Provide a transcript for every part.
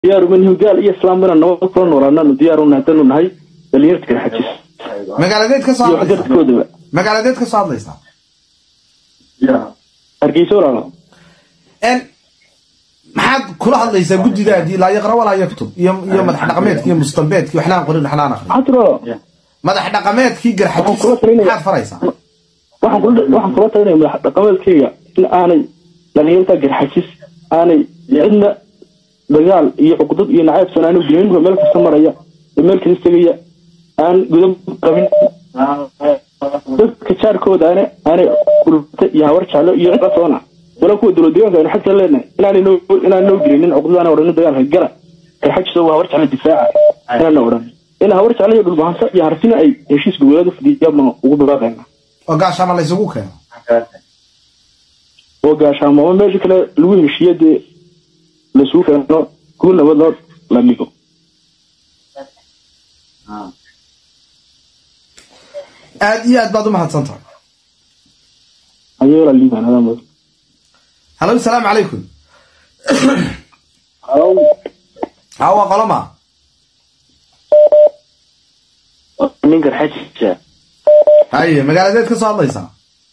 diyaar uma nihin gaal iyo islaam inaan nabad kula noolaanaanu diyaar u nahay haddaanu nahay dhalinyarta garxajis magaaladeed ka soo iyo hadlaysaa waxgarkoodaba magaaladeed ka soo hadlaysaa hargeysa walaalo En, maxaad kula hadlaysaa guddidaadii laa yaqra walaa yaktub iyo iyo madax dhaqameedkii iyo mustambeedkii waxnaan qorin waxnaan aqrin xatro madax dhaqameedkii garxajis Waxaan kula talinaya- maxaad faraysaa waxaan kula waxaan kula talinaya madax dhaqameedkayga in aanay dhalinyarta garxajis aanay cidna dagaal iyo cuqdad iyo nacaybsan aanu gelin ninka meel kasta maraya ee meel kasta tegaya aan gudab qabin dadka jaarkooda aana aanay kulta iyo hawar jeclo iyo cid toona wala kuwa dowlad deegaanka aynu xagta leenahay inaanay noo inaan noo gelinin cuqdadaana odhanin dagaalka gala garxajis waa hawar jeclo difaaca inaana odhan in hawar jeclo iyo dhulbahansa iyo harsina ay heshiis goboleed u fidiyaan baan ugu baaqaynaa oo gaashaama la isugu keeno oo gaashaamo ama meesha kale lagu heshiiyo dee laisugu keeno kuwa nabad loo la dhigo aad iyo aad baad u mahadsan tahay ayay la liibaan adaa mudan halo salaamu calaykum ha waa qoloma nin garxajisa haye magaaladeed ka soo hadlaysaa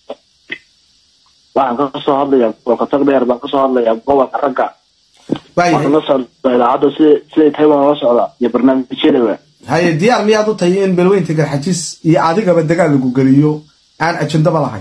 waxaan ka soo hadlayaa gobolka tag dheer baan ka soo hadlayaa gobolka ragga waaye waxaan la socdaa idaacadda sida siday tahay baan la socdaa iyo barnaamijyadaba haye diyaar miyaad u tahay in belweynta garxajis iyo adigaba dagaal lagu geliyo aan ajendaba lahayn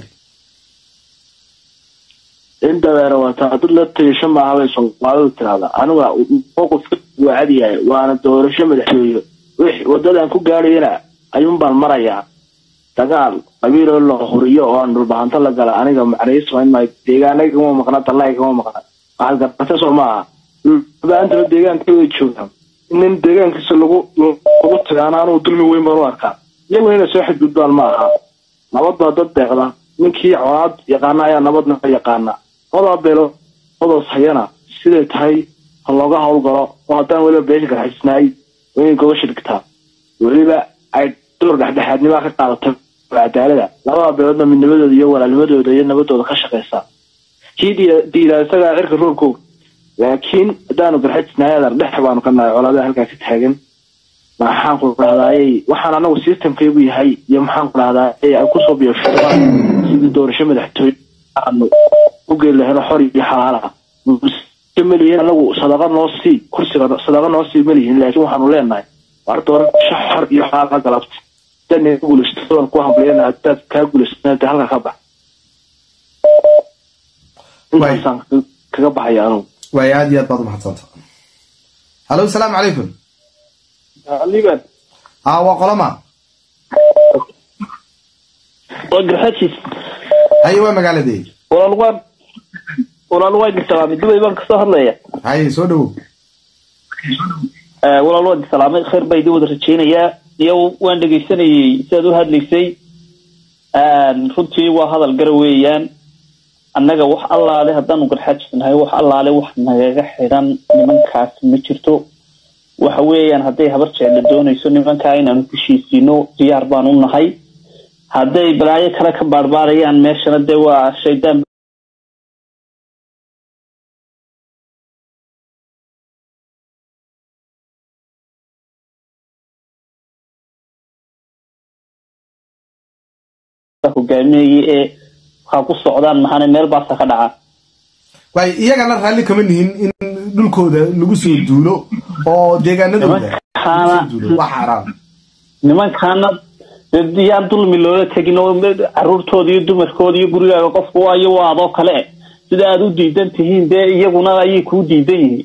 in dabeera wataa haddii la tigasho maaha bay soomaalidu tirahdaa aniga mowqifka waa cadiyahay waana doorasho madaxweyne wix wadadan ku gaadhayana ayuun baan marayaa dagaal qabiiloo la huriyo oo aan dhulbahanto la gala aniga macnayis samayn maayo deegaanay kama maqna dallay kama maqna waxaad garata soo maaha dhulbaantana deegaanka way joogaan nin deegaankiisa lagu lagu tagaana anuu dulmi weyn baan u arkaa iyaguna inay soo xadgudbaan ma aha nabad baa dad deeqda ninkii colaad yaqaana ayaa nabadna yaqaana labadaa beeloodoodas hayana siday tahay ha looga howlgalo oo haddaan weliba beesha garxisnaay waa inay gobasha dhigtaa weliba ay door dhexdhexaadnimaa ka qaadato cadaalada labadaa beeloodna midnimadooda iyo walaalnimadooda iyo nabadooda ka shaqaysaa kii diidaa isagaa cirka roolkooga laakiin haddaanu garxajisnaay adar dhex baanu ka nahay colaadaha halkaa ka taagan maxaan ku dhahdaayey waxaan anagu systemkaygu yahay iyo maxaan ku dhahdaayey ay kusoo biyashadaan sidii doorasho madaxtooye aanu u geeli lahayno xor iyo xalaala malihin anagu sadaqa noo sii kursiga sadaqa noo sii malihin laakiin waxaanu leenahay war doorasho xor iyo xalaala galabta haddaad guulaysato waan ku hambaliyana haddaad kaa guulaysata halka ka bax intaasaan kaga baxaya anugu waaye aad iyo aad baad u mahadsan tahay halo salaamu calaykum liban ha waa qoloma waa garxajis haye waa magaaladee walaal waan walaal waan salaamay dubay baan kasoo hadlaya haye soo dhawow walaal waan salaamay khayr baa idin wada rajaynayaa iyo waan dhegaysanayay sidaad u hadlaysay runtii waa hadal gara weeyaan annaga wax allaale haddaanu garxajisnahay wax allaale wax nagaga xidhan nimankaas ma jirto waxa weeyaan hadday habar jecla doonayso nimankaa inaanu heshiisiino diyaar baan u nahay hadday balaayo kale ka baarbaarayaan meeshana dee waa shaydaan hogaaminayay ee waxaa ku socdaan mahane meel baasa ka dhaca waaye iyagana raalli kama nihin in dhulkooda lagu soo duulo oo deegaanadooda lagu soo duulo waa xaaraan nimankaana dee yaan dulmi loola tegin oo caruurtooda iyo dumarkooda iyo gurigaaga qofku waayo waa adoo kale sida aad u diidan tihiin dee iyaguna ayay kuu diidan yihiin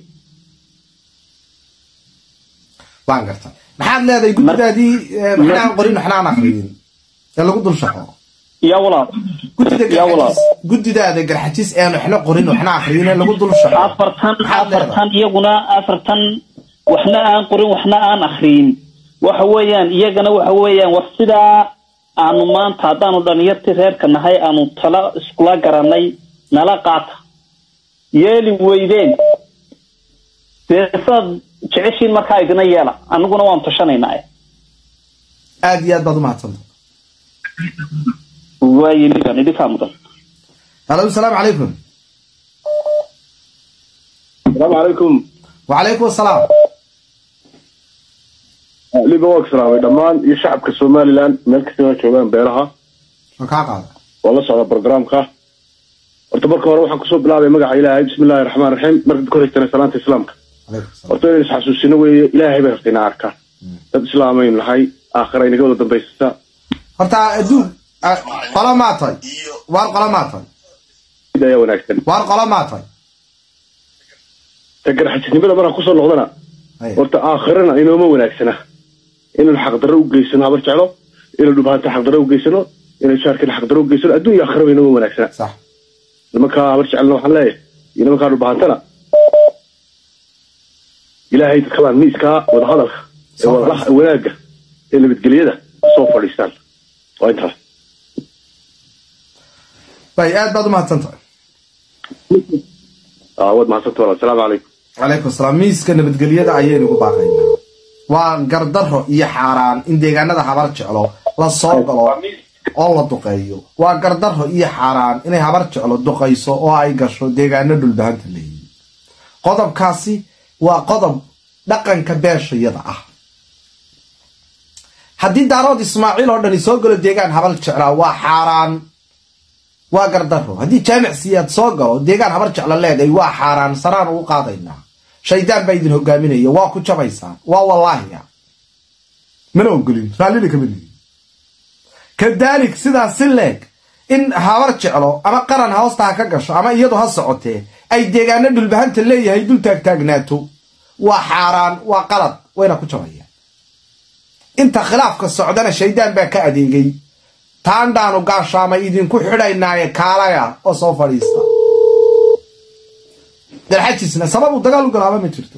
waan garta maxaad leedahay guddidaadii waxna aan qorin waxna aan akriyin ee lagu dul shaqo yaa walaal guddida yaa walaal garxajis guddidaada garxajis ean waxna qorin waxna akriyin ee lagu dul shaqo afartan Maxaad leedahay? afartan iyaguna afartan waxna aan qorin waxna aan akriyin waxa weeyaan iyagana waxa weeyaan war sidaa aanu maanta haddaanu dhalinyartii reerka nahay aanu tala iskula garanay nala qaata yeeli weydeen dee saad jeceshiin markaa idina yeela aniguna waanu tashanaynaa aad iyo aad baad u mahadsanta waaye liban idinkaa mudan halo salaamu calaykum asalaamu calaykum wacalaykum asalaam liba waa salaamay dhammaan iyo shacabka somalilan meel kasta waa joogaan beeraha waa kaa qaada waa la socda programka horta marka hore waxaan kusoo bilaabay magaca ilaahay bismi illahi raxmaan raxiim marka ku haystana salaanta islaamka calaykum asalaam horta inaynu isxasuusino weeye ilaahay bay rabta inaa arkaan dad islaamaynu nahay aakhira inaga wada dambaysata horta adduun ah, qolo maa tahay waar qolo maa tahay mid ayaa wanaagsan waar qolo maa tahay ta garxajisnimada markaan kusoo noqdana Haya. horta aakhirana inooma wanaagsana inaynu xaqdarro u geysano habar jeclo inaynu dhubahanta xaqdarro u geysano inaynu jaarkana xaqdarro u geysano adduun iyo aakhiraba inooma wanaagsana sax nimankaa habar jecelna waxaan leeyahay iyo nimankaa dhubahantana ilaahay dadkabaan miiskaa wadahadalka ee Soo wadaha- wanaagga ee nabadgelyada soo fadhiistaan waa intaas bay aad baad u mahadsan tahay Aa, waad mahadsanta walaal asalaamu calaykum calaykum asalaam miiska nabadgelyada ayaynu ugu baaqaynaa waa gardarro iyo xaaraan in deegaanada habar jeclo la soo galo oo la duqeeyo waa gardarro iyo xaaraan inay habar jeclo duqayso oo ay gasho deegaano dhulbahanta leeyihin qodobkaasi waa qodob dhaqanka beeshayada ah haddii daarood ismaaciil oo dhani soo galo deegaan habar jeclaa waa xaaraan waa gardarro haddii jaamic siyaad soo galo deegaan habar jecla leedahay waa xaaraan saraan ugu qaadaynaa shaydaan baa idin hogaaminaya waa ku jabaysaan waa wallaahiya mana ogolin raallina kama lihin kadaalik sidaas si leeg in habar jeclo ama qaran hoosta ha ka gasho ama iyadu ha socotee ay deegaano dhulbahanta leeyahay dul taagtaagnaato waa xaaraan waa qalad wayna ku jabayaan inta khilaafka socdana shaydaan baa ka adeegay taandhaanu gaashaamay idinku xidhaynaaye kaalaya oo soo fadhiista dalxajisna sababu dagaal u galaaba ma jirto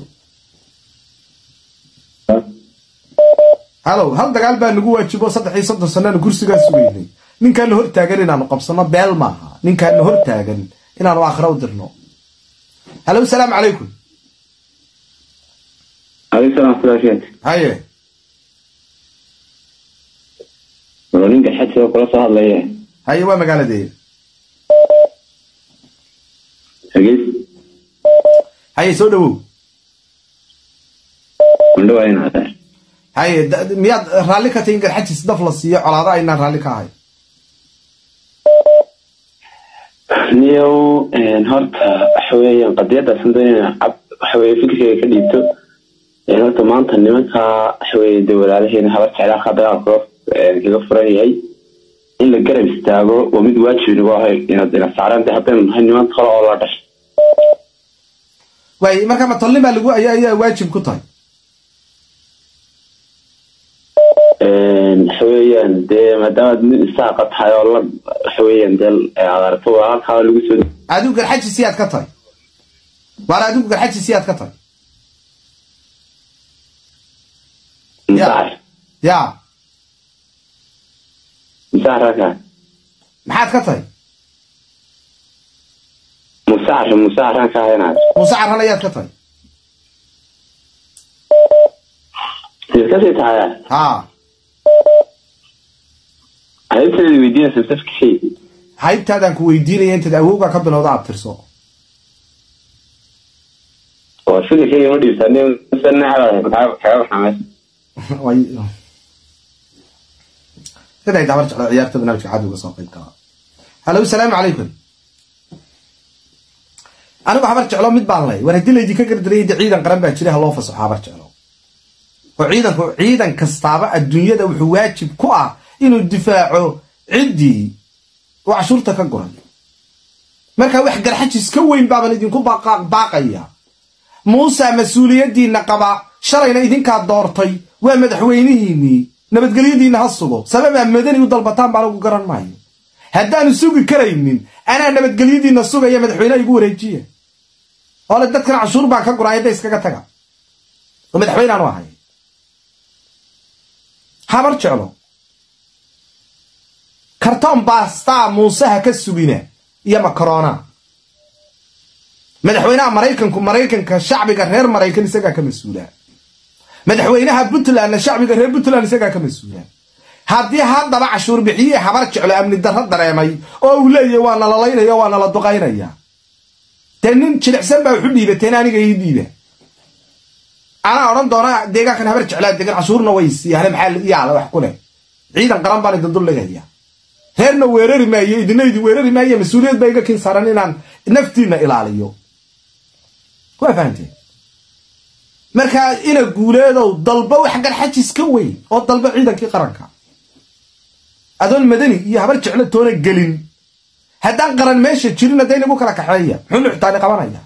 halow hal dagaal baa nagu waajibo saddex iyo soddon sannaanu kursigaa sugaynay ninkaana hor taagan inaanu qabsano beel maaha ninkaana hor taagan inaanu aakhira u dirno halow salaamu calaykum عليك السلام ورحمة haye الله ninka xadsiga kula soo hadlaya haye waa magaaladeeda hagees haye soo dhawow mandhawaa in adeer haye da- miyaad raalli ka tahay in garxajis daf la siiyo colaado aynaan raalli ka ahay niyow horta waxa weeyaan qadiyadaas aan doonayna cab waxa weeye fikirkayga ka dhiibto Een, horta maanta nimanka waxa weeye dee walaalaheena habar jeclaha dagaalka kaga furan yahay in la garab istaago waa mid waajib nagu ahay inaad ina saaraan dee haddaynu nahay niman kale oo la dhashay waay marka matolnima lagu ayaa ayaa waajib ku tahay Een, waxa weeyaan dee maadaama nin isaaqa tahay oo la waxa weeyaan dee aad aragto waa halkaa lagu soo adigu garxajis siyaad ka tahay waar adigu garxajis siyaad ka tahay musaar ya musaar halkaa maxaad ka tahay musaar musaar halkaa inaad muuse carran ayaad ka tahay iskasii tahaya ha haybteeda weydiinaysa safkii haybtaadaan ku weydiinaya intaad awowga ka bilowda aad tirso oo fikirkayga ma dhiibtaa nin nacba kaga baxameys Way- siday dabar jecla ciyaarta barnaamijka cadowga soo qayb gala halow salaamu calaykum anigu habar jeclo mid baan lay war haddii laydinka gardarayay de ciidan qaran baa jira ha loo fasaxo habar jeclo oo ciidanku ciidan kastaaba adduunyada wuxuu waajib ku ah inuu difaaco ciddii uu cashuurta ka guray marka wax garxajis ka weyn baaban idinku baaqa- baaqaya muuse mas-uuliyaddiinna qaba shalayna idinkaa doortay waa madaxweynihiinnii nabadgelyadiinna ha sugo sababaa madani u dalbataan baan ugu garan maayo haddaanu sugi karaynin anaa nabadgelyadiinna sugaya madaxweyneha igu wareejiya ole dadkan cashuur baan ka guray hadda iskaga taga oo madaxweyneaanu ahay habar jeclo kartoon baastaa muuseha ka sugina iyo makarona madaxweynaha maraykanku maraykanka shacbiga reer maraykan isagaa ka mas-uula madaxweynaha puntlandna shacbiga reer puntland isagaa ka mas-uula haddii haddaba cashuur bixiye habar jeclo amni darro dareemay oo uu leeyahy waa nalalaynaya waa nala duqaynaya dee nin jilicsan baa waxu dhiibateen aniga ii dhiiba anaa odhan doona deegaankan habar jeclaa degan cashuurna way siiyaan maxaa yaala wax ku leh ciidan qaran baan idin duldhigaya reerna weerari maayo idina idin weerari maayo mas-uuliyad baa iga kin saaran inaan naftiina ilaaliyo waa fahamteen markaa ina guuleedow dalba wax garxajis ka weyn oo dalba ciidankii qaranka adoon madani iyo habar jeclo toona gelin haddaan qaran meesha jirin hadday nagu kala kaxeeya muxuu nuxtaani qabanaya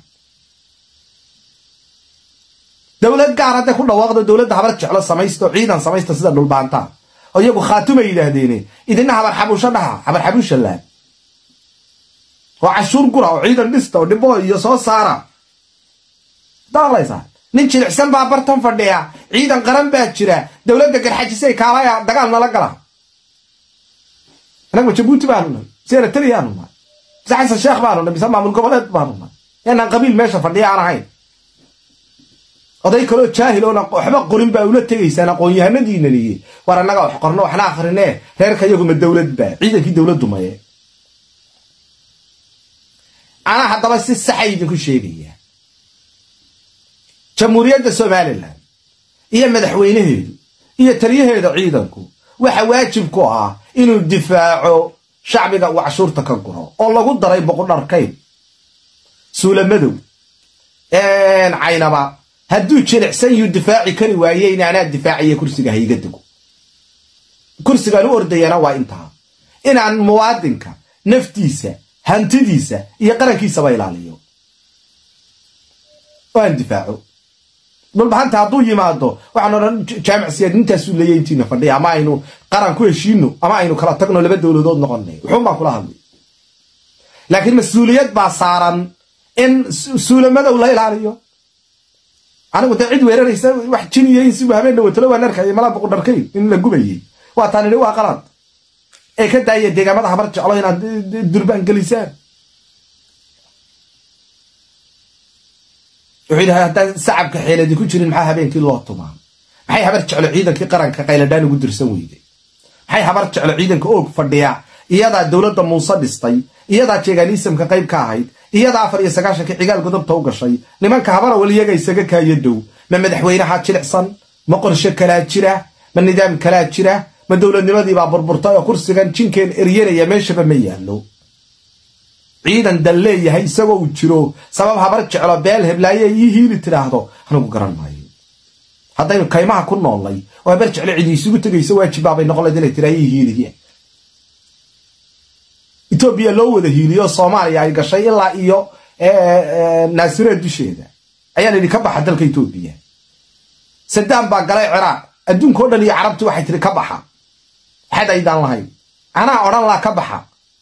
dowlad gaar hadday ku dhawaaqdo dowladda habar jeclo samaysto ciidan samaysta sida dhulbaantaa oo iyagu khaatumay yidhaahdeene idina habar xabuusho dhaha habar xabuusha laad oo cashuur gura oo ciidan dhista oo dhibo iyo soo saara daqlaysaa nin jilicsan baa bartan fadhiya ciidan qaran baa jira dowladda garxajisay kaalaya dagaal nala gala anagma jabuuti baanu nahay mise eritreaanu nahay mise xasan sheekh baanu nahay mise maamul goboleed baanu nahay inaan qabiil meesha fadhiya aan ahayn oday kaloo jaahil oona waxba qorin baa ula tegaysaan aqoon-yahanadiinaniye war annaga wax qorno waxna akrinee reerka iyaguma dowlad baa ciidankii dowladdu maye anaa haddaba si saxa idinku sheegaya jamhuuriyadda somalilan iyo madaxweynaheedu iyo taliyaheeda ciidanku waxa waajib ku ah inuu difaaco shacbiga uu cashuurta ka guro oo lagu daray boqodharkayn suulamadow caynaba hadduu jilicsan yuu difaaci kari waaye in anaa difaaciya kursiga hayga dego kursigaan u ordayana waa intaa inaan muwaadinka naftiisa hantidiisa iyo qarankiisaba ilaaliyo oo aan difaaco dhulbahanta hadduu yimaado waxaan odhan jaamic siyaad intaasuu leeya intiina fadhiya ama aynu qaran ku heshiino ama aynu kala tagno laba dowladood noqonay wuxuun baan kula hadlay laakiin mas-uuliyad baa saaran in suulamadow la ilaaliyo anigu dee cid weeraraysa wax jiniyo in sibu habeen dhawatalo waan arkaya malaa boqodharkayn in la gubayay waa taan idhi waa qalad ee ka daaya deegaamada habar jeclo inaad durbaan gelisaan wuxuu yidhaha haddaan sacabka xeeladi ku jirin maxaa habeenkii loo tumaa maxay habar jeclo ciidankii qaranka qayladhaan ugu dirsan weyday maxay habar jeclo ciidanka oog fadhiya iyadaa dowladda muuse dhistay iyadaa jeeganiisamka qayb ka ahayd iyadaa afar iyo sagaashankii cigaal godobta u gashay nimanka habarawal iyaga isaga kaayo dhow ma madaxweynaha jilicsan ma qorshe kalaa jira ma nidaam kalaa jira ma dowladnimadiibaa burburtay oo kursigan jinkeen eryanaya meeshaba ma yaallo ciidan dal leeyahay isagoo uu jiro sabab habar jeclo beel heblaaye ii hiili tidhaahdo anigu garan maayo haddaynu kaymaha ku noolnay oo habar jeclo cidi isugu tegayso waajibbaabay noqon layd inay tidhaa ii hiiliye etoobiya loo wada hiiliyo soomaaliya ay gashay ilaa iyo naasireed dusheeda ayaa la yidhi ka baxa dalka etoobiya sadaam baa galay ciraaq adduunka o dhan iyo carabti waxay tihi ka baxa xad aydaan lahayn anaa odhan laa ka baxa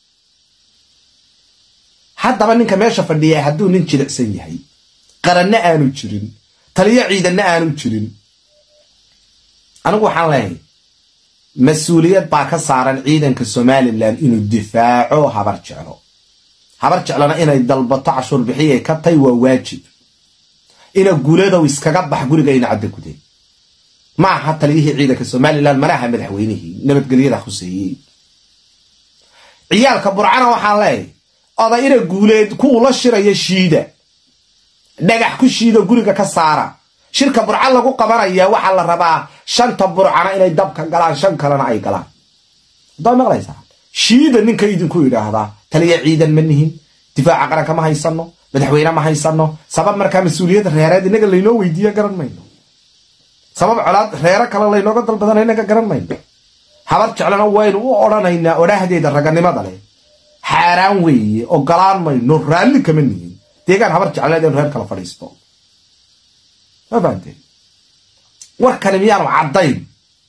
haddaba ninka meesha fadhiya hadduu nin jilicsan yahay qaranna aanu jirin taliyo ciidanna aanu jirin anigu waxaan leeyahay mas-uuliyad baa ka saaran ciidanka somalilan inuu difaaco habar jeclo habar jeclona inay dalbato cashuur bixiyay ka tay waa waajib ina guuladow iskaga bax guriga ina cadda gudeen ma aha taliyihii ciidanka somalilan mana aha madaxweynihii nabadgelyada khuseeyey ciyaalka burcana waxaan leeyahay oday ina guuleed kuwu la shiraya shiida dhagax ku shiido guriga ka saara shirka burca lagu qabanaya waxaa la rabaa shanta burcana inay dabka galaan shan kalena ay galaan haddaa maqlaysaa shiida ninka idinku yidhaahdaa taliya ciidan ma nihin difaaca qaranka ma haysano madaxweyne ma haysano sabab markaa mas-uuliyadda reereed inaga laynoo weydiiya garan mayno sabab colaad reero kale laynooga dalbadana inaga garan mayno habar jeclana waynu u odhanaynaa odhaahdeeda raganimada leh xaaraan weeye ogolaan mayno raalli kama nihin deegaan habar jecleed inu reer kala fadhiisto ma fahamteen warkani miyaanu caddayn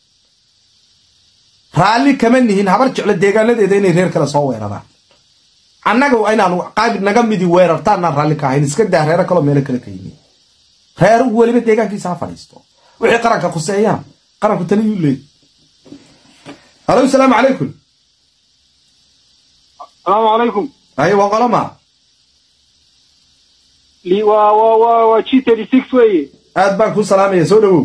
raalli kama nihin habar jeclo deegaanadeeda inay reer kale soo weeraraan annaga inaanu qaabid naga midi weerartaanaan raalli ka ahayn iska daa reero kaloo meelo kale ka yimi reer weliba deegaankiisa ha fadhiisto wixii qaranka khuseeyaan qaranku taliyuu leey halo salaamu calaykum السلام عليكم haye waa qoloma لي و و و و جي 36 وي aad baan kuu salaamaya soo dhawow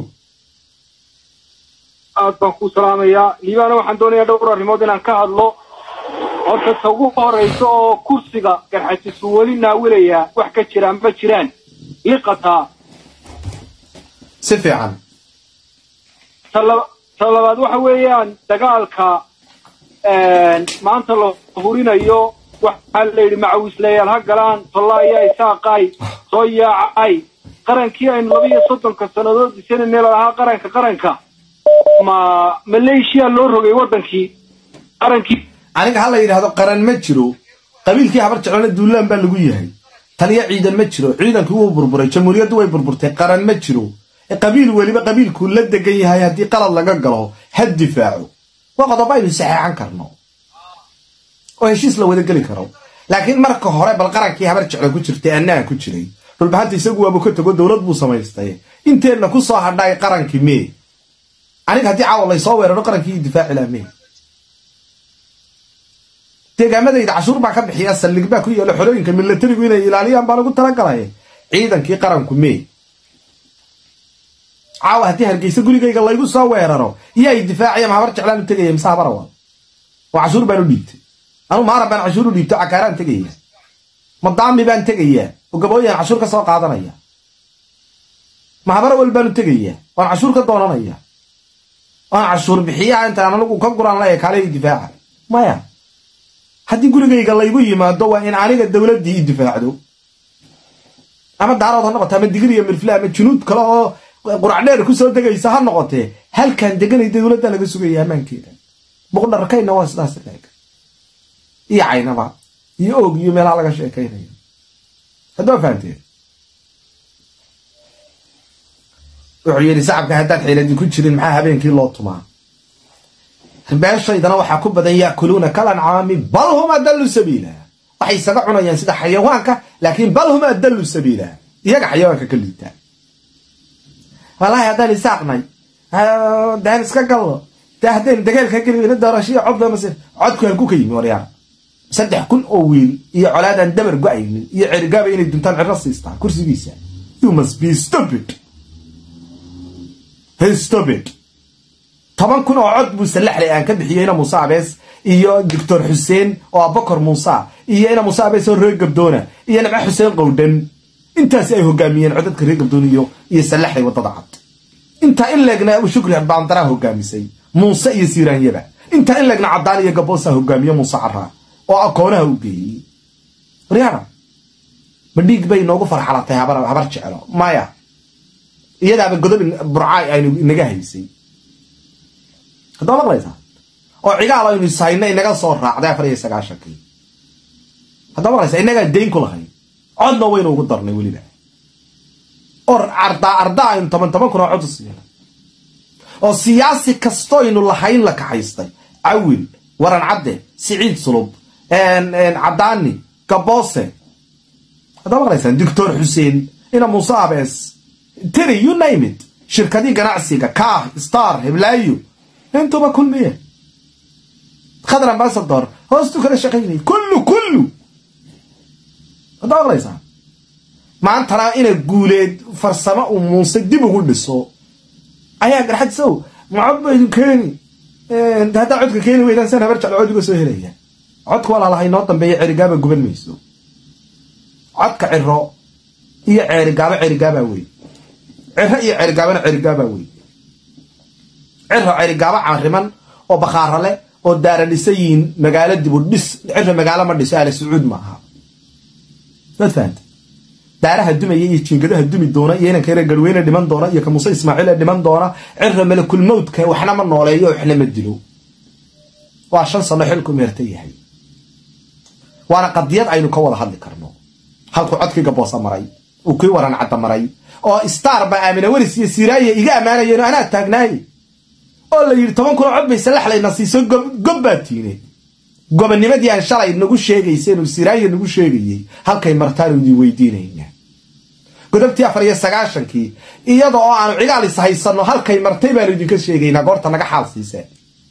aad baan ku salaamayaa liibaana waxaan doonayaa dhowr arrimood inaan ka hadlo horta ta ugu horeysa oo kursiga garxajisku weli naawilayaa wax ka jiraan ma jiraan liqataa si fiican tala- ta labaad waxa weeyaan dagaalka maanta la hurinayo waxaa la yidhi macawisleyaal ha galaan tollaayaa isaaqay soo yaacay qarankii aynu laba iyo soddonka sannadood dhisanayna lahaa qaranka qaranka ma maleeshiya loo rogay waddankii qarankii aniga ha la yidhaahdo qaran ma jiro qabiilkii habar jeclona duulaan baa lagu yahay taliya ciidan ma jiro ciidankii wuu burburay jamhuuriyaddu way burburtay qaran ma jiro ee qabiil weliba qabiilkuu la degan yahay haddii qalad laga galo ha difaaco waa qodobo aynu saxeexan karno oo heshiis la wada geli karo laakiin marka hore bal qarankii habar jeclo ku jirtay annaa ku jiray dhulbahanta isagu waabu ka tago dowlad buu samaystay inteenna ku soo hadhaay qarankii mee aniga haddii caawa laysoo weeraro qarankii difaaci laha mee deegaamadayda cashuur baa ka bixiya saldhig baa ku yaalo xolooyinka milatarigu inay ilaaliyaan baa lagu talagalay ciidankii qaranku mee caawa haddii hargeysa gurigayga laygu soo weeraro iyo ay difaacaya ma habar jeclaan u tegaya mise habara waa oo cashuur baan u dhiibtay anu maaran baan cashuur u dhiibto cakaaraan tegaya madaami baan tegayaa oo gabooyaan cashuur ka soo qaadanaya ma habara wal baan u tegayaa waan cashuur ka doonanaya waan cashuur bixiyaha intaan anigu ka guraan la ekaalay difaaca maya haddii gurigayga laygu yimaado waa in aniga dowladdii i difaacdo ama daarood ha noqote ama digir iyo mirfle ama junuud kale oo quracdheer kusoo degaysa ha noqotee halkan deganay dowladda laga sugaya ammaankeeda boqdharkayna waa sidaas leeg iyo caynaba iyo og iyo meelaha laga sheekaynayo haddaba fahanteen wuxuu yidhi sacabka haddaan xiiladin ku jirin maxaa habeenkii loo tumaa beeshaydana waxaa ku badan yaakuluuna kalancaami bal hum adallu sabiila waxay isaga cunayaan sida xayawaanka laakiin bal hum adallu sabiila iyaga xayawaanka ka liitaa wallaahi haddaan isaaqnay daan iska gallo dee haddaynu dagaalka geli weyna doorashiya codba mase codku halku ka yimi waryaar saddex kun oo wiil iyo colaadaan dabar go-aynin iyo cerigaaba inay duntaan cirro siistaan kursigiisa you must be stupid hey stupid toban kun oo cod buu sallaxlay aan ka bixiyey ina muuse abees iyo doctor xuseen oo abakar muuse iyo ina muuse abees oo reer gabdoona iyo nimco xuseen qowdhan intaasi ay hogaamiyeen codadka reer gabdoon iyo iyo sallaxlay waddada cad intaa in leegna shukri baandaraa hogaamisay muuse iyo siiraanyaba intaa in leegna caddaan iyo gaboosaa hogaamiye muuse caraa oo akoonaha u geeyey waryaara ma dhiig bay noogu farxalatay habar habar jecelo maya iyadaaba godob burcaay aynu inaga haysay haddaba maqlaysaa oo cigaal aynu ishayna inaga soo raacday afar iyo sagaashankii haddaba maqlaysaa inagaa dayn ku lahayn codna waynu ugu darnay weliba oo ardaa ardaa aynu toban toban kun oo cod u siina oo siyaasi kastoynu lahayn la kaxaystay cawil waran cadde siciid sulub cadaani gaboose haddaba maqlaysaan doctor xuseen ina muuse abees tiri you name it shirkadii ganacsiga kaah star heblaayo intuba kulmiye khadar ambasador hoostu kala shaqaynay kullu kullu haddaa maqlaysaa maantana ina guuleed farsamo uu muuse dib ugu dhiso ayaa garxadsow macod ba idin keeni haddaa codka keeni weydaan san habar jeclo cod uga soo helaya codka walaalahay noo dambeeya cerigaaba guban mayso codka ciro iyo ceerigaabo cerigaabaa wey ciro iyo cerigaabana cerigaabaa wey ciro cerigaabo camriman oo bakhaara leh oo daara dhisayiin magaalo dibu dhis ciro magaalo ma dhiso aala sacuud ma aha waad fahanta daaraha dumaya iyo jiingadaha dumi doona iyo inanka yare garweyne dhiman doona iyo ka muuse ismaaciil ee dhiman doona ciro malakul mawdka waxna ma nooleeyo waxna ma dilo waa shan sano xilku meerta yahay waana qadiyad aynu ka wada hadli karno halkuu codkii gaboosa maray uu kii waran cadda maray oo star baa aamina weris iyo siraaye iga ammaanayeen oo anaa taagnaaye oo la yidhi toban kunoo cod bay salaxlayna siiso gob baa tiine gobonimadii aan shalay nagu sheegayseen oo siraaye nagu sheegayey halkay martaanu idin weydiinayna godobtii afar iyo sagaashankii iyada oo aanu cigaal is haysanno halkay martay baanu idinka sheegaynaa goorta naga xaal siiseen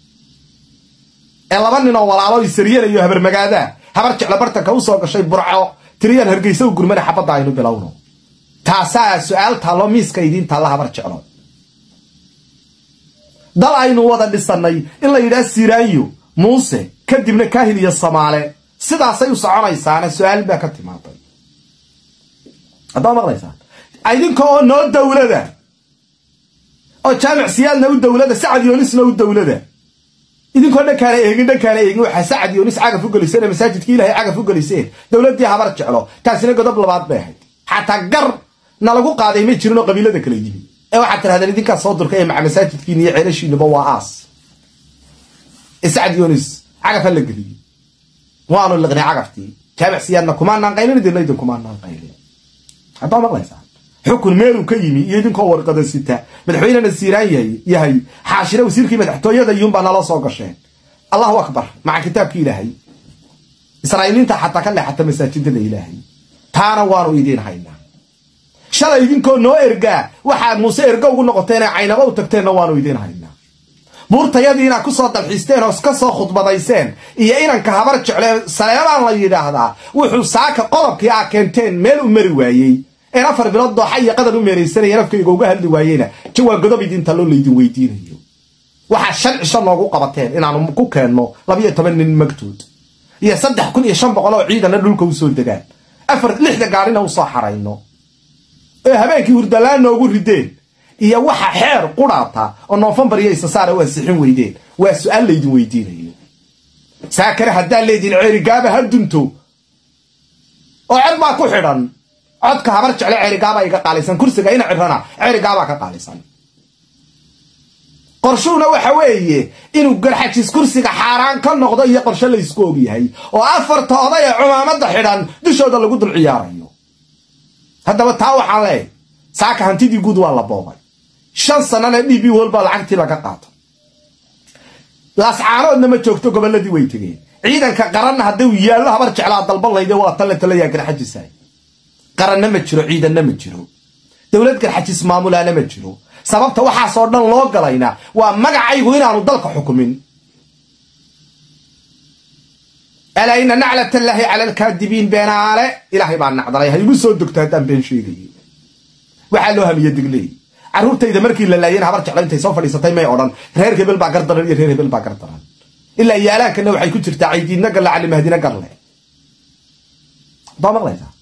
ee laba nin oo walaalo isaryanayo habarmagaadaa habar jeclo bartanka u soo gashay burco tiriyaan hargeysa u gurmana xabadda aynu bilowno taasaa su-aal taallo miiska idiin taalla habar jeclo dal aynu wada dhisannay in la yidhaha siraayo muuse kadibna kaahil iyo samaale sidaasay u soconaysaana su-aal baa ka timaaday haddaa maqlaysaan idinka oo noo dowlada oo jaamic siyaadna u dowlada sacad yoonisna u dowlada idinkoo dhankaana eegin dhankaana eegin waxaa sacad yoonis cagaf u geliseen ee masaajidkii ilaahay cagaf u geliseen dowladdii habar jeclo taasina godob labaad bay ahayd xataa gar na lagu qaaday may jirin oo qabiilada kala yimi ee waxaad tirahdeen idinkaa soo durka ee maca masaajidkiin iyo ceelashiinuba waa aas ee sacad yoonis cagaf ha la geliyey waanu liqnay cagaftii jaamic siyaadna kumaanaan qaylin idinna idin kumaanaan qaylin haddaa maqlaysaa xukun meeluu ka yimi iyo idinkoo warqada sita madaxweynena siiraan yahay yahay xaashire wasiirkii madaxtooyada iyuunbaa nala soo gasheen allahu akbar maca kitaabkii ilaahay israa'iiliinta xataa ka leexata masaajidada ilaahay taana waanu idiin haynaa shalay idinkoo noo ergaa waxaad muuse ergo ugu noqoteen ee caynabo u tagteenna waanu idiin haynaa buurtayadii inaad ku soo dalxiisteen oo ka soo khudbadayseen iyo inanka habar jecle saleebaan la yidhaahdaa wuxuu saaka qodobkii aa keenteen meel u mari waayey een afar bilood dooxa iyo qadar u meeraysanaya nafkayga uga hadli waayeyna jawaab godob idinta loo laydin weydiinayo waxaa shan cisho noogu qabateen inaanu ku keenno labiyo toban nin magtood iyo saddex kun iyo shan boqol oo ciidana dhulka usoo degaan afar lixda gaarina usoo xarayno ee habeenkii hurdalaan noogu rideen iyo waxa xeer quraata oo noofembar iyo isasaara waa sixin weydeen waa su-aal laydin weydiinayo saakare haddaa leediin ceerigaaba ha dunto oo cod baa ku xidhan codka habar jecle ceerigaabaa iga qaalisan kursiga ina cirana ceerigaabaa ka qaalisan qorshuhuna waxa weeye inuu garxajis kursiga xaaraan ka noqdo iyo qorshe laysku ogyahay oo afarta oday ee cumaamada xidhan dushooda lagu dul ciyaarayo haddaba taa waxaan leeyahy saaka hantidii guud waa la boobay shan sanana d b walba lacagtii laga qaato laascaanoodna ma joogto gobolladii way tegeen ciidanka qaranna hadduu yaallo habar jeclaa dalban layde waa talle talayaa garxajisay qaranna ma jiro ciidanna ma jiro dowlad garxajis maamulaana ma jiro sababta waxaasoo dhan loo galayna waa magacaygu inaanu dalka xukumin alaa ina naclat allaahi cala alkaadibiin beenaale ilaahay baa nacdalay ha igu soo dogto haddaan been sheegaye waxaa loo hamiye digleey carruurtayda markii la laayeen habar jeclo intay soo fadhiisatay may odhan reer hebel baa gardaran iyo reer hebel baa gardaran ilaa yaalaankana waxay ku jirtaa caydiidna galle cali mahdina garle baa maqlaysaa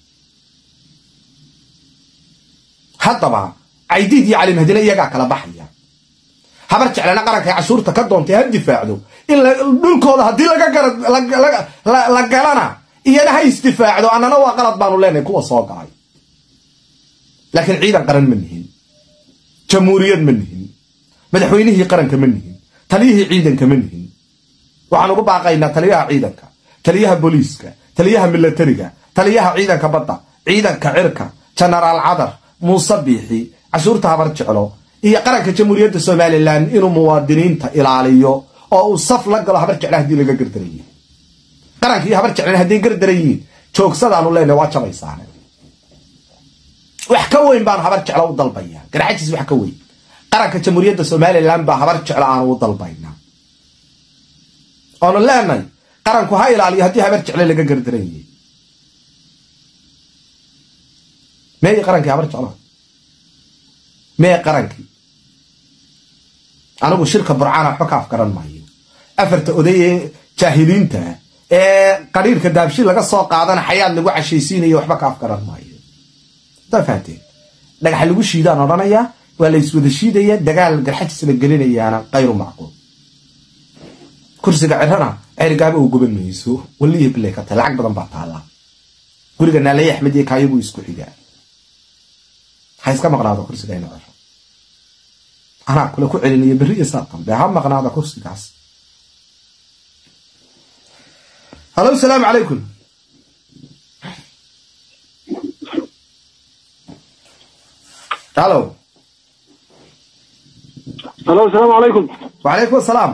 haddaba caydiid iyo cali mahdina iyagaa kala baxaya habar jeclana qaranka cashuurta ka doontay ha difaacdo in dhulkooda haddii la galana iyana ha isdifaacdo annana waa qalad baanu leenahay kuwa soo galay laakiin ciidan qaran ma nihin jamhuuriyad ma nihin madaxweynihii qaranka ma nihin taliyihii ciidanka ma nihin waxaan ugu baaqaynaa taliyaha ciidanka taliyaha booliiska taliyaha milatariga taliyaha ciidanka badda ciidanka cirka jenaraal cadar muuse biixi cashuurta habar jeclo iyo qaranka jamhuuriyadda somalilan inuu muwaadiniinta ilaaliyo oo uu saf la galo habar jecla haddii laga gardarayey qaranka iyo habar jeclan hadday gardarayiin joogsadaanu leenahay waa jabaysaane wax ka weyn baanu habar jeclo u dalbaya garxajis wax ka weyn qaranka jamhuuriyadda somalilan baa habar jeclo aanu u dalbaynaa oonu leenahay qaranku ha ilaaliyo haddii habar jecle laga gardarayey meey qarankii habar jeclo mee qarankii anigu shirka burcana waxba ka afgaran maayo afarta oday ee jaahiliinta ee qariirka daabshi laga soo qaadana xayaad lagu cashaysiinayo waxba ka afgaran maayo daa fahateen dhagax lagu shiidaan odhanayaa waa la iswada shiidaya dagaal garxajis la gelinayaana kayru macquul kursiga cirana cerigaaba uu guban mayso waliya bilay ka tahay lacag badan baa taallaa guriga naalay axmed iyo kaayagu isku xigaa ha iska maqnaado kursiga ina ciro anaa kule ku celinayo berri iyo saa dambe ha maqnaada kursigaas halo asalaamu calaykum halo halo asalaamu calaykum wacalaykum asalaam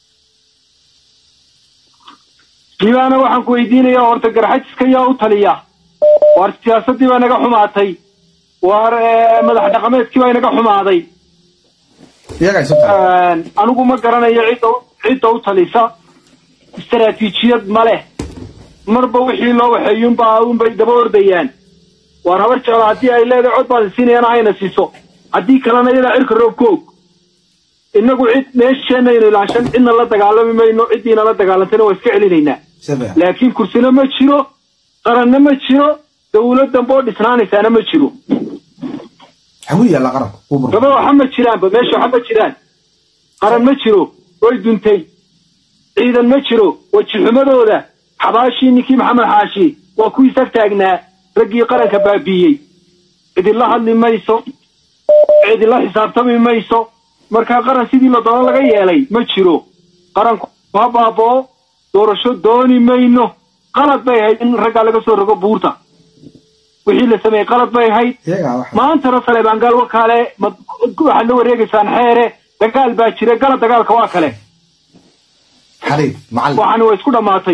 diibaana waxaan ku weydiinayaa horta garxajiska yaa u taliya waar siyaasaddii baa naga xumaatay waar madax dhaqameedkii baa inaga xumaaday iyagaa isu tahay anigu ma garanayo cidda cidda u talisa istaraatiijiyad ma leh marba wixii loo waxeeyuunbaa unbay daba ordayaan waar habar jeclo haddii ay leedahay cod baad siinayana hayna siiso haddii kalena iyadaa cirka roob ka og innagu cid meesheenaynu ilaashan cidna la dagaalami mayno ciddiina la dagaalantayna waa iska celinaynaa Sebe. laakiin kursina ma jiro qaranna ma jiro dawlad dambe oo dhisnaanaysaana ma jiro xagu yaalla qaranku uu burbur gaba waxa ma jiraanba meesha waxa ma jiraan qaran ma jiro way duntay ciidan ma jiro wajixumadooda xabaashii ninkii maxamed xaashi waa kuwii sag taagnaa raggii qaranka baabiiyey cidila hadli mayso cidila xisaabtami mayso markaa qaran sidii la doono laga yeelay ma jiro qaranku ha baaboo doorasho dooni mayno qalad bay ahayd in raggaa laga soo rogo buurta wixii la sameeyey qalad bay ahayd iyagaa waxa maantana saleebaangaal wa kale ma waxaad la wareegaysaan xeere dagaal baa jira gala dagaalka waa kale xariif macallin waxaana waa isku dhammaatay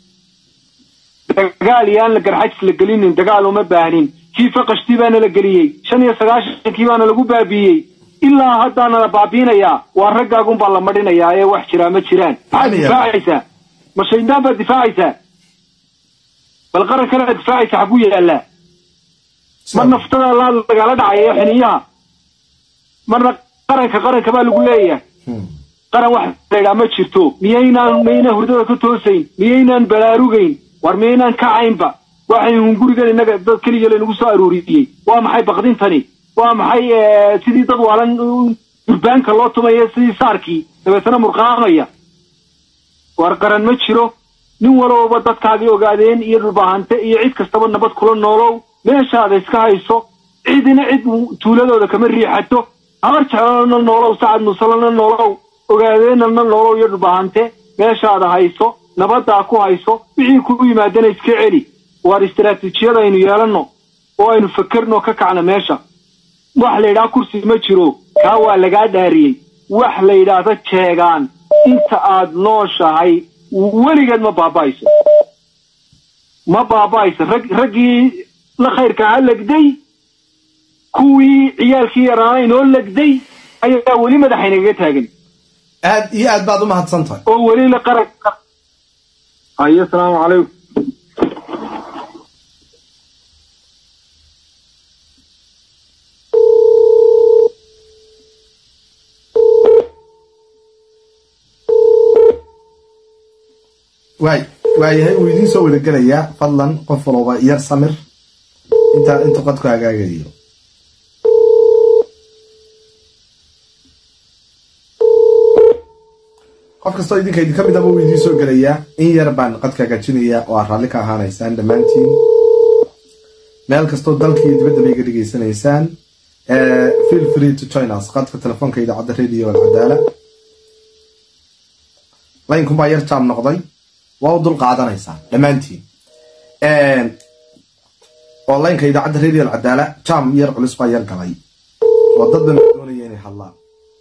dagaal iyo aan la garxajis la gelinin dagaal uma baahnin kii faqashtii baana la geliyey shan iyo sagaashankii baana lagu baabiiyey ilaa haddaana la baabiinayaa waa raggaagun baa la madhinayaa ee wax jiraa ma jiraan maxaad Amiya. difaacaysaa ma shaydaan baad difaacaysaa bal qaran kale aad difaacaysa xaguu yaallaa mar naftada la lagala dhacaya ee xiniyaha marna qaranka qaranka baa lagu leeyahay Hmm. qaran wax laydhaa ma jirto miyaynaan miyaynaan hurdada ka toosayn miyaynaan balaarugayn war miyaynaan kacaynba waxaynu gurigan innaga dad keliya laynagu soo aruuriyey waa maxay baqdintani waa maxay eh, sidii dad waalan uh, durbaanka loo tumaya sidii saarkii dabeetana murqaamaya war qaran ma jiro nin walowba dadkaagii ogaadeen iyo dhulbaahante iyo cid kastaba nabad kula noolow meeshaada iska hayso cidina cid tuuladooda kama riixato habar jeclana noolow sacad musalana noolow ogaadeenana noolow iyo dhulbaahante meeshaada hayso nabadaa ku hayso wixii kugu yimaadana iska celi waar istaraatiijiyada aynu yeelanno oo aynu fakerno ka kacno meesha wax la yidhaha kursi ma jiro kaa waa lagaa dhaariyey wax la yidhaahdo jeegaan inta aad nooshahay weligeed ma baaba'ayso ma baaba'ayso rag raggii la khayrka ha legday kuwii ciyaalkii yaraana inoo legday ayaa weli madaxaynaga taagan aad iyo aad baad u mahadsan tahay oo weli la qaran hayo asalaamu calaykum waay waayahay wuu idiin soo wada gelayaa fadlan qof walba yar samir intaa inta qadku hagaagayo qof kastoo idinka idinka mid aba wuu idiin soo gelayaa in yar baan qadka hagaajinayaa oo aad raalli ka ahaanaysaan dhammaantiin meel kastoo dalka iyo dibadda bay iga dhegaysanaysaan Eh, feel free to join us qadka telefoonka idaacadda radio alcadaala laynkum baa yar jaam noqday waa u dul qaadanaysaan dhammaantiin oo laynka idaacadda radio alcadaala jaam yar culus baa yar galay oo dad baan doonaya inay hadlaan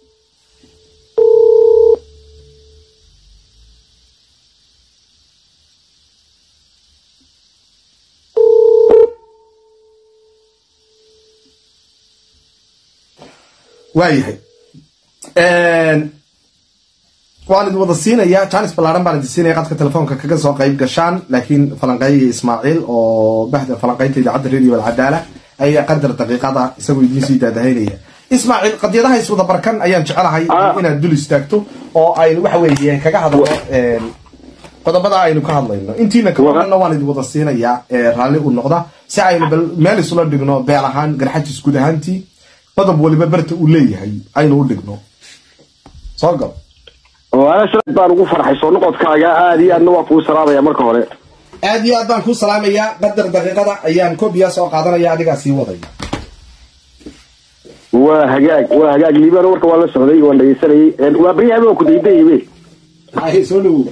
waayahay waan idin wada siinayaa janis ballaaran baan idin siinaya qadka telefoonka kaga soo qayb gashaan laakiin falanqeeyiga ismaaciil oo baxda falanqeynta idaacadda radio alcadaala ayaa qadar daqiiqada isagoo idiin sii daadahaynaya ismaaciil qadiyadaha iswada barkan ayaan jecelahay Ah. inaad dul istaagto oo aynu waxa weeye kaga hadalno qodobada aynu ka hadlayno intiina kabadanna waan idin wada siinayaa ee raalli u noqda si aynu bal meel isula dhigno beel ahaan garxajis guud ahaantii qodob waliba berta uu leeyahay aynu u dhigno soo gal waana shirad baan ugu farxay soo noqodkaaga aad iyo aadna waa kuu salaamaya marka hore aad iyo aad baan kuu salaamayaa qadar daqiiqada ayaan kobiya soo qaadanaya adigaa sii wadaya waa hagaag waa hagaag liibaan warka waan la socday waan dhegeysanayay waa baryahan waa ku daydaybe Hay, soo dhawow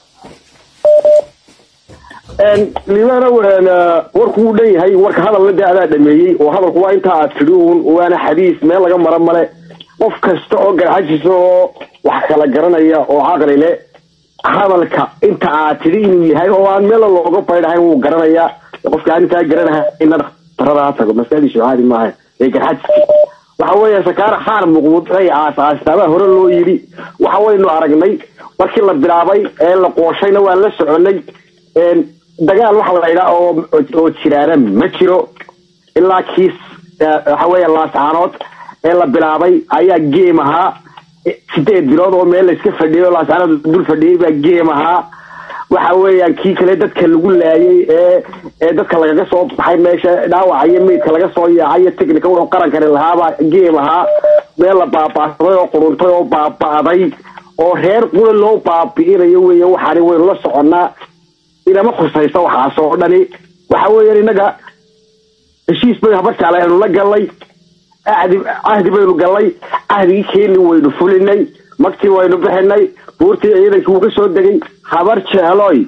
liibaana warku wuu dhan yahay warka hadalna dee adaa dhameeyey oo hadalku waa intaa aad tidhi uun waana xadiis meel laga mara male qof kasta oo garxajisa oo wax kala garanaya oo caqli le hadalka inta aad tidhi inuu yahay oo aan meel looga baydhahayn wuu garanayaa qofka arrintaa garanaha ina dhakhtarada ha tago maskaxdiisu caadi maaha ee garxajiski waxa weeye sakaara xaar muqmud ay aasaastaabaa hore loo yidhi waxa waynu aragnay markii la bilaabay ee la qooshayna waa la soconay een, dagaal waxa la yidhaa oo oo jiraana ma jiro ilaa kiis eh, waxa weeye laascaanood ee la bilaabay ayaa geem ahaa Eh, sideed bilood oo meel la iska fadhiyay oo laascaanood dul fadhiyay baa geem ahaa waxa weeyaan kii kale dadka lagu laayay ee ee dadka lagaga soo baxay meesha dhaawaca iyo meydka laga soo yaacay iyo technica wuxuu qarankani lahaaba geem ahaa meel la baabaasaday oo quruntay oo baaba'day oo reer qura loo baabi'inayo weeye waxaani waynu la soconnaa inama khusaysa waxaas oo dhani waxa weeyaan innaga heshiis bay habar jaale aynu la gallay ahdi cahdi baynu gallay cahdigii keeni waynu fulinay magtii waynu bixinay buurtii ciidankii wuu ka soo degay habar jeeloy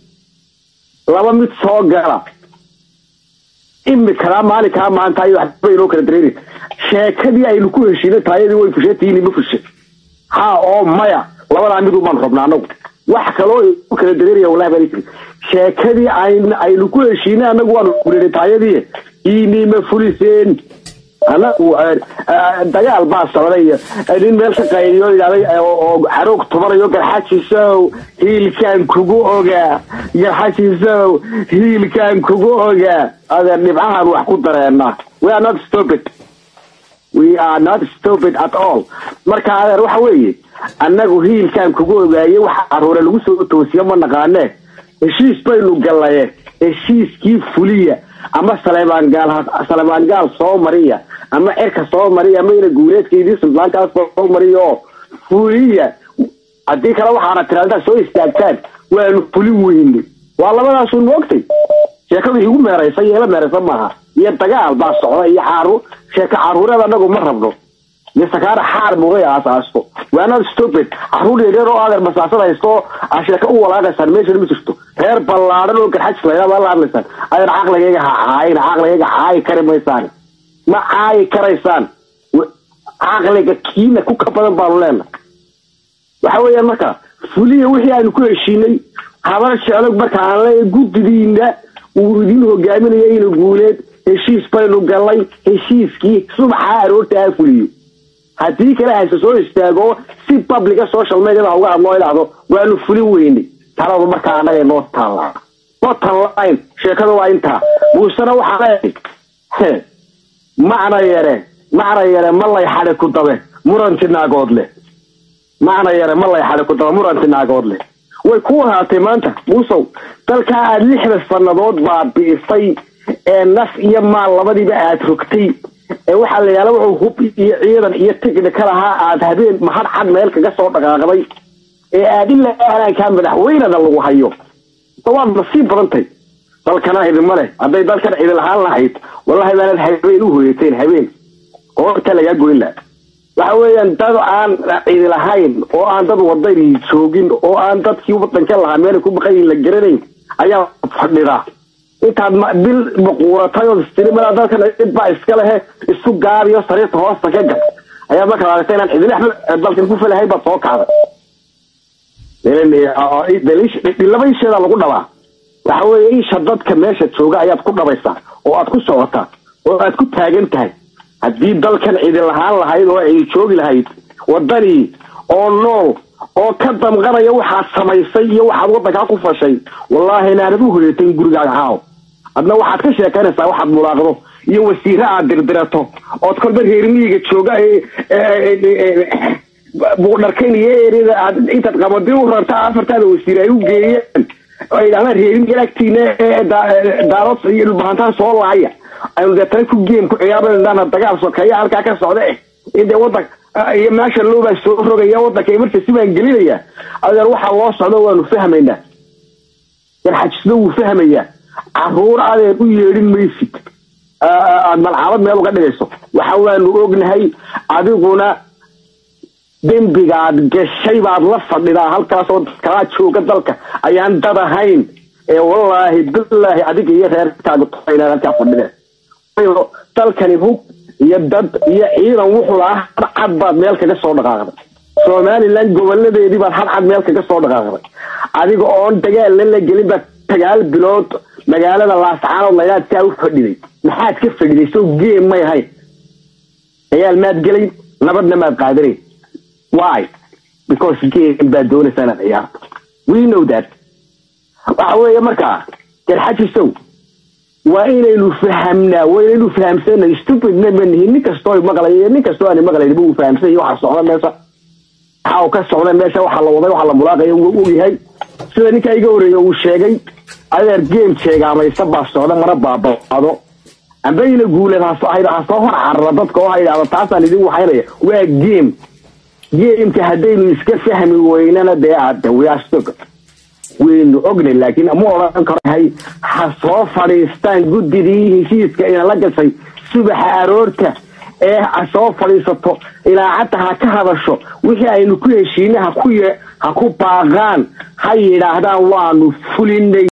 laba mid soo gala imikana maalinkaa maanta ay waxba inoo kala dareeri sheekadii aynu ku heshiinay taayadii way fusheetiini ma fushe ha oo maya labadaa mid umaan rabna anagu wax kaloo u kala dareeraya wallahi baan jiri sheekadii ayn- aynu ku heshiinay anagu waanu fulinay taayadii iini ma fuliseen anagu eh, eh, dagaal baa socday eh, nin meel ka qayliyo yidhahday eh, oo oo xaroog tumanayo garxajisow hiilkaan kugu ogaa garxajisow hiilkaan kugu ogaa adeer dhibcahan wax ku dareena we are not stupid we are not stupid at all marka adeer waxa weeye annagu hiilkaan kugu ogaaye waxa caruure lagu soo toosiyo ma naqaane heshiis baynu gallaye heshiiskii fuliya ama saleebaan gaal ha- saleebaan gaal soo mariya ama cirka soo mariya ama ina guureedkeydii suldaankaas soo mariya oo fuliya haddii kale waxaana tiraahdaa soo istaagtaan waanu fulin weyne waa labadaasun moogtay sheekadu igu meeraysa iyo ila meeraysa maaha iyo dagaal baa socda iyo xaaru sheeko caruureed anagu ma rabno misakaana xaar mugay aasaasto waanad stupid caruur yaryar oo adeer masaasad haysto oo aa sheeko u walaaqaysaan meeshana ma jirto reer ballaadhan oo garxajis laydhaa baa la hadlaysaan adeer caqligayga ha caayin caqligayga caayi kari maysaan ma caayi karaysaan W- caqliga kiina ku ka badan baanu leenahay waxa weeyaan marka fuliya wixii aanu ku heshiinay habar jeclo marka aan leeyahay guddidiina uu idin hogaaminayo ina guuleed heshiis baynu gallay heshiiskii subaxa aroorta ha fuliyo haddii kale hayse soo istaago si publica social mediada ha uga hadloo idhaahdo waanu fulin weynay taladu markaa annaga noo taallaa bottom line sheekada waa intaa muusena waxaa leeyahay he, macna yare macna yare ma lay xadhi ku dabe muranti naagood leh macna yare ma lay xadhi ku dabe muranti naagood leh way ku ahaatay maanta muusow dalkaa aad lixda sannadood baabi'isay ee naf iyo maal labadiiba aad rogtay ee waxaa la yidhahda wuxuu hub iyo ciidan iyo tigni ka lahaa aad habeen mahad cad meel kaga soo dhaqaaqday ee aad ilaa halaankaa madaxweynada lagu hayo waad nasiib badantay dalkana idinma leh hadday dalkan idin lahaan lahayd wallahi baanad habeen u hoyateen habeen qoorta lagaa goyn laha waxa weeyaan dad aan cidi lahayn oo aan dad wadani joogin oo aan dadkii wadanka lahaa meelay ku baqayin la garanayn ayaa fadhida intaad ma- bil maquuratay oo istirima dalkan cid baa iska lehe isku gaabiyo sariirta hoosta ka gal ayaa markaad aragtay inaan cidin axmed dalkan ku falahayn baad soo kacday laba isheedaa lagu dhabaa waxa weeye isha dadka meesha jooga ayaad ku dhabaysaa oo aad ku socotaa oo aad ku taagan tahay haddii dalkan cidi lahaan lahayd oo cidi joogi lahayd wadanii oo nool oo ka damqanaya waxaad samaysay iyo waxaad wadankaa ku fashay wallaahi inaanad u hoyatayn gurigaaga caaw adna waxaad ka sheekaynaysaa waxaad mulaaqdo iyo wasiire aad dirdirato ood kolba reer miyiga jooga ee- ee- ee- ee- buudharkayn iyo erida aad intaad qabadi u rarta afartaada wasiir ay u geeyeen oo ay dhahdaan reerin agtiina ee daa- daarood iyo dhulbahantaan soo laaya aynu deetana ku geem ku ciyaarana dagaal sokeeya halkaa ka socda eh indee wadan iyo meesha loobaa soo rogaya wadanka emergency baan gelinaya adeer waxaa loo socdo waanu fahmaynaa garxajisna wuu fahmayaa caruur adeer u yeedhin maysid aad malcaamad meel uga dhigayso waxa waanu ognahay adiguna dembigaad gashay baad la fadhidaa halkaasoo kaa jooga dalka ayaan dad ahayn ee wallaahi bilaahi adiga iyo reerkaaga inaad halkaa fadhideen Waayo dalkani hub iyo dad iyo ciidan wuxuu lahaa hadcad baad meel kaga soo dhaqaaqday somalilan goboladeedii baad hadcad meel kaga soo dhaqaaqday adiga oon dagaalna la gelin baad sagaal bilood magaalada laascaanood layaad saa u fadhiday maxaad ka fadhiday soo geem may ahayn dagaal maad gelayn nabadna maad qaadanayn why because game baad doonaysaa inaad ciyaarto we know that waxa weeye markaa garxajisow waa inaynu fahamnaa waa inaynu fahamsanay stupidna ma nihin nin kastoo maqlay nin kastoo aan maqlayn uu fahamsan yahay waxa socda meesha waxa uu ka socda meesha waxa la waday waxa la mulaaqaya uu ogyahay sida ninka iga horeeya uu sheegay adeer game sheegaamaysa baa socda mana baabado ambayna guuleed hasoo hasoo hor carara dadka oo ha yidhahdo taasaan idin waxaynaya waa game gameka haddaynu iska fahmi weynana dee aada wiyaastog waynu ognay laakiin ma odhan karo hay ha soo fadhiistaan guddidii heshiiska ina la gashay subaxa aroorta ee ha soo fadhiisato ilaacadda ha ka hadasho wixii aynu ku heshiinay ha ku ye ha ku baaqaan ha yidhaahdaan waanu fulinay